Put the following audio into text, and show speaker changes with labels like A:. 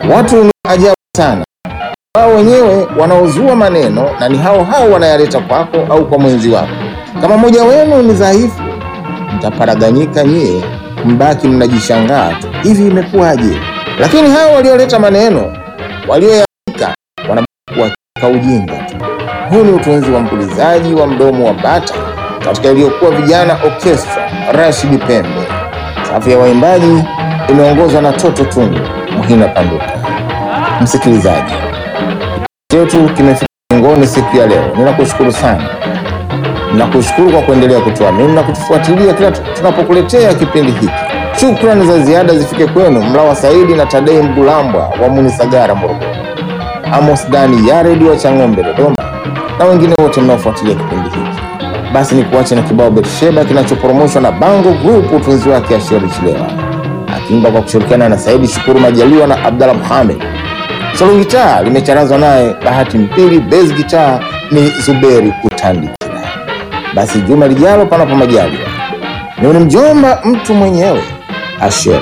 A: Watu ni ajabu sana, wao wenyewe wanaozua maneno na ni hao hao wanayaleta kwako au kwa mwenzi wako. Kama mmoja wenu ni dhaifu, mtaparaganyika nyie, mbaki mnajishangaa tu, hivi imekuwaje? Lakini hao walioleta maneno walioyaandika wanabaki kuwaka ujinga tu. Huu ni utunzi wa mpulizaji wa mdomo wa bata katika iliyokuwa vijana orchestra Rashid Pembe. Safu ya waimbaji imeongozwa na Toto Tundu Muhina Panduka. Msikilizaji, chetu kimefika ngoni siku ya leo. Ninakushukuru sana, ninakushukuru kwa kuendelea kutuamini na kutufuatilia kila tunapokuletea kipindi hiki. Shukrani za ziada zifike kwenu Mlawa Saidi na Tadei Mgulambwa wa Munisagara, Morogoro, Amos Dani Yaredi wa Chang'ombe, Dodoma, na wengine wote mnaofuatilia kipindi hiki. Basi ni kuache na kibao Betsheba kinachoporomoshwa na Bango Group, utunzi wake Asheri Chilewa akiimba kwa kushirikiana na Saidi Shukuru Majaliwa na Abdallah Muhamed. Solo gitaa limecharazwa naye Bahati Mpili, bass gitaa ni Zuberi Kutandikira. Basi juma lijalo, panapo majaliwa, ni mjomba mtu mwenyewe Asheri.